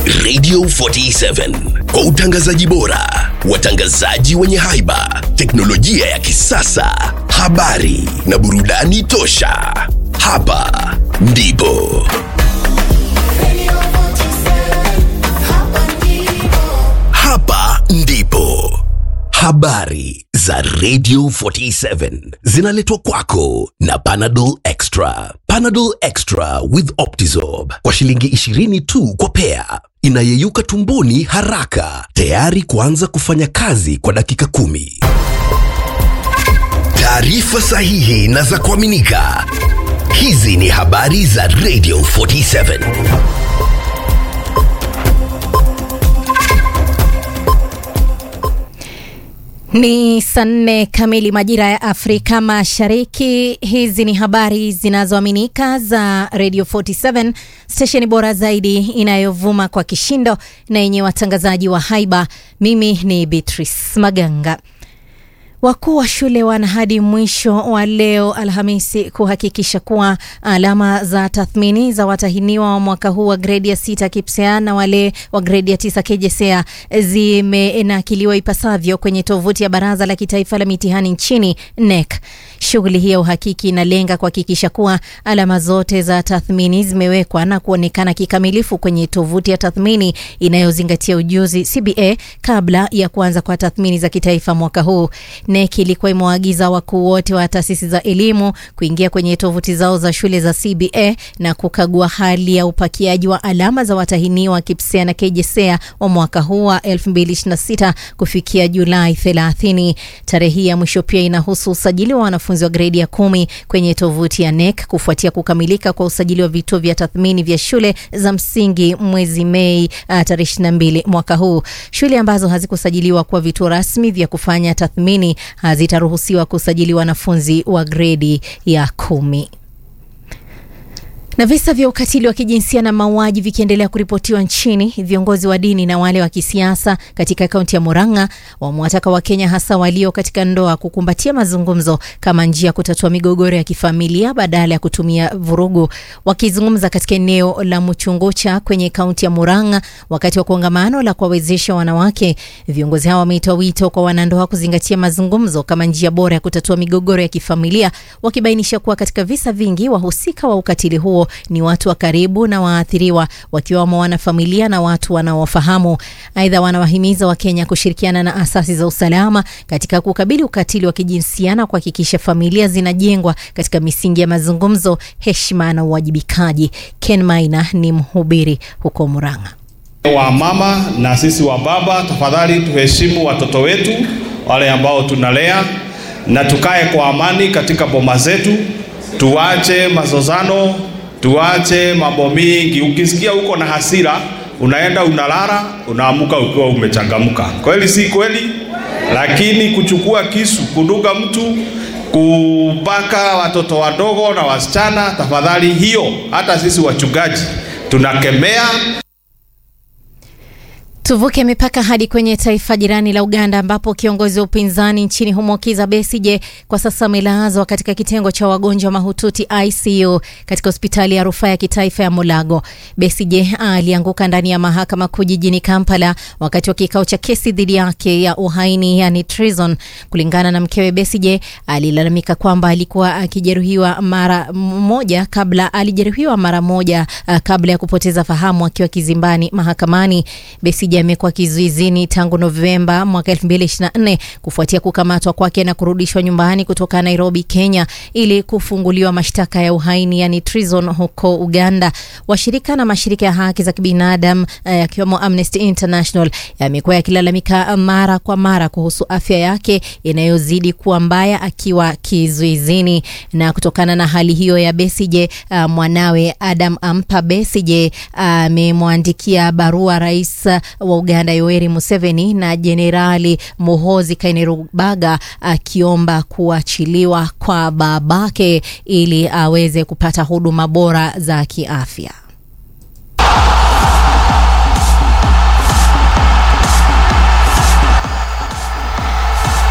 Radio 47 kwa utangazaji bora, watangazaji wenye haiba, teknolojia ya kisasa, habari na burudani tosha. Hapa ndipo hapa ndipo habari za Radio 47 zinaletwa kwako na Panadol Extra. Panadol Extra with Optizorb kwa shilingi 20 tu kwa pea, inayeyuka tumboni haraka, tayari kuanza kufanya kazi kwa dakika kumi. Taarifa sahihi na za kuaminika. Hizi ni habari za Radio 47. Ni saa nne kamili majira ya Afrika Mashariki. Hizi ni habari zinazoaminika za Radio 47, stesheni bora zaidi inayovuma kwa kishindo na yenye watangazaji wa haiba. Mimi ni Beatrice Maganga. Wakuu wa shule wana hadi mwisho wa leo Alhamisi kuhakikisha kuwa alama za tathmini za watahiniwa wa mwaka huu wa gredi ya sita KPSEA na wale wa gredi ya tisa KJSEA zimenakiliwa ipasavyo kwenye tovuti ya Baraza la Kitaifa la Mitihani nchini NEC. Shughuli hii ya uhakiki inalenga kuhakikisha kuwa alama zote za tathmini zimewekwa na kuonekana kikamilifu kwenye tovuti ya tathmini inayozingatia ujuzi CBA kabla ya kuanza kwa tathmini za kitaifa mwaka huu. NEC ilikuwa imewaagiza wakuu wote wa taasisi za elimu kuingia kwenye tovuti zao za shule za CBA na kukagua hali ya upakiaji wa alama za watahiniwa KPSEA na KJSEA wa mwaka huu wa 2026 kufikia Julai 30. Tarehe hii ya mwisho pia inahusu usajili wa wanafunzi wa gredi ya kumi kwenye tovuti ya NEC kufuatia kukamilika kwa usajili wa vituo vya tathmini vya shule za msingi mwezi Mei uh, tarehe 22 mwaka huu. Shule ambazo hazikusajiliwa kuwa vituo rasmi vya kufanya tathmini hazitaruhusiwa kusajili wanafunzi wa gredi ya kumi. Na visa vya ukatili wa kijinsia na mauaji vikiendelea kuripotiwa nchini, viongozi wa dini na wale wa kisiasa katika kaunti ya Murang'a wamewataka Wakenya hasa walio katika ndoa kukumbatia mazungumzo kama njia ya kutatua migogoro ya kifamilia badala ya kutumia vurugu. Wakizungumza katika eneo la Muchungucha kwenye kaunti ya Murang'a wakati wa kongamano la kuwawezesha wanawake, viongozi hao wameitoa wito kwa wanandoa kuzingatia mazungumzo kama njia bora ya kutatua migogoro ya kifamilia, wakibainisha kuwa katika visa vingi wahusika wa ukatili huo ni watu wa karibu na waathiriwa wakiwamo wanafamilia na watu wanaowafahamu. Aidha, wanawahimiza Wakenya kushirikiana na asasi za usalama katika kukabili ukatili wa kijinsia na kuhakikisha familia zinajengwa katika misingi ya mazungumzo, heshima na uwajibikaji. Ken Maina ni mhubiri huko Murang'a. Wa mama na sisi wa baba, tafadhali tuheshimu watoto wetu wale ambao tunalea, na tukae kwa amani katika boma zetu, tuache mazozano tuache mambo mingi. Ukisikia uko na hasira, unaenda unalala, unaamuka ukiwa umechangamka. Kweli si kweli? Lakini kuchukua kisu, kuduga mtu, kubaka watoto wadogo na wasichana, tafadhali, hiyo hata sisi wachungaji tunakemea. Tuvuke mipaka hadi kwenye taifa jirani la Uganda ambapo kiongozi wa upinzani nchini humo Kizza Besigye kwa sasa amelazwa katika kitengo cha wagonjwa mahututi ICU katika hospitali ya rufaa ya kitaifa ya Mulago. Besigye alianguka ndani ya mahakama kuu jijini Kampala wakati wa kikao cha kesi dhidi yake ya uhaini, yani treason. Kulingana na mkewe, Besigye alilalamika kwamba alikuwa akijeruhiwa mara moja kabla alijeruhiwa mara moja uh, kabla ya kupoteza fahamu akiwa kizimbani mahakamani. Besigye amekuwa kizuizini tangu Novemba mwaka 2024 kufuatia kukamatwa kwake na kurudishwa nyumbani kutoka Nairobi, Kenya ili kufunguliwa mashtaka ya uhaini yani treason huko Uganda. Washirika na mashirika ya haki za kibinadamu yakiwemo uh, Amnesty International yamekuwa yakilalamika mara kwa mara kuhusu afya yake inayozidi kuwa mbaya akiwa kizuizini. Na kutokana na hali hiyo ya Besigye, uh, mwanawe Adam Ampa Besigye amemwandikia uh, barua rais wa Uganda Yoweri Museveni na Jenerali Muhoozi Kainerubaga akiomba kuachiliwa kwa babake ili aweze kupata huduma bora za kiafya.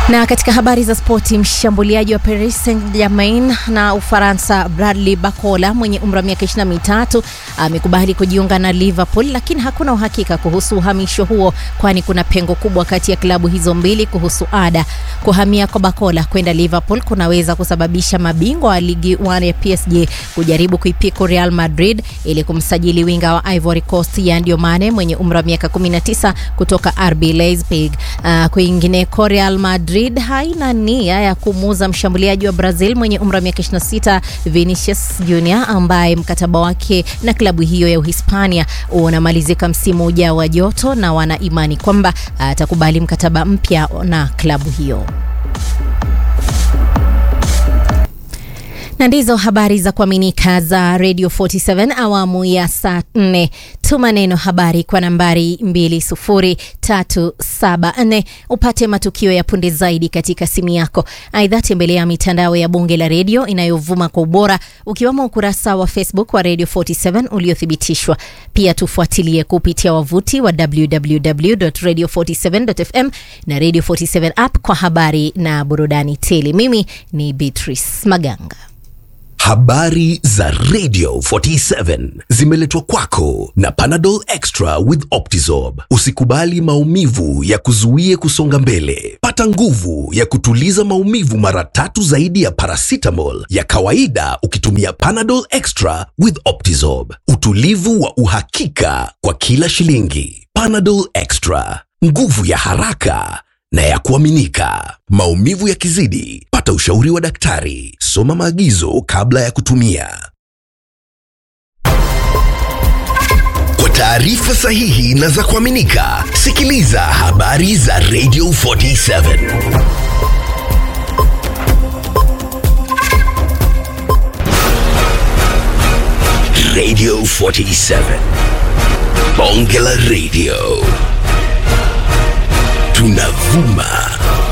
Na katika habari za spoti, mshambuliaji wa Paris Saint-Germain na Ufaransa Bradley Barcola mwenye umri wa miaka 23 amekubali kujiunga na Liverpool, lakini hakuna uhakika kuhusu uhamisho huo, kwani kuna pengo kubwa kati ya klabu hizo mbili kuhusu ada. Kuhamia kwa Barcola kwenda Liverpool kunaweza kusababisha mabingwa wa ligi 1 ya PSG kujaribu kuipiku Real Madrid ili kumsajili winga wa Ivory Coast Sadio Mane mwenye umri wa miaka 19 kutoka RB Leipzig. Uh, kwingineko Real Madrid haina nia ya kumuuza mshambuliaji wa Brazil mwenye umri wa miaka 26 Vinicius Junior ambaye mkataba wake na klabu hiyo ya Uhispania unamalizika msimu ujao wa joto, na wana imani kwamba atakubali mkataba mpya na klabu hiyo. na ndizo habari za kuaminika za Radio 47 awamu ya saa 4. Tuma neno habari kwa nambari 20374 upate matukio ya punde zaidi katika simu yako. Aidha, tembelea mitandao ya bunge la redio inayovuma kwa ubora ukiwemo ukurasa wa Facebook wa Radio 47 uliothibitishwa. Pia tufuatilie kupitia wavuti wa www.radio47.fm na Radio 47 app kwa habari na burudani tele. Mimi ni Beatrice Maganga. Habari za Radio 47 zimeletwa kwako na Panadol Extra with Optizorb. Usikubali maumivu ya kuzuie kusonga mbele. Pata nguvu ya kutuliza maumivu mara tatu zaidi ya paracetamol ya kawaida ukitumia Panadol Extra with Optizorb. Utulivu wa uhakika kwa kila shilingi. Panadol Extra, nguvu ya haraka na ya kuaminika. Maumivu yakizidi, pata ushauri wa daktari. Soma maagizo kabla ya kutumia. Kwa taarifa sahihi na za kuaminika, sikiliza habari za Radio 47. Radio 47. Bonge la Radio. Tunavuma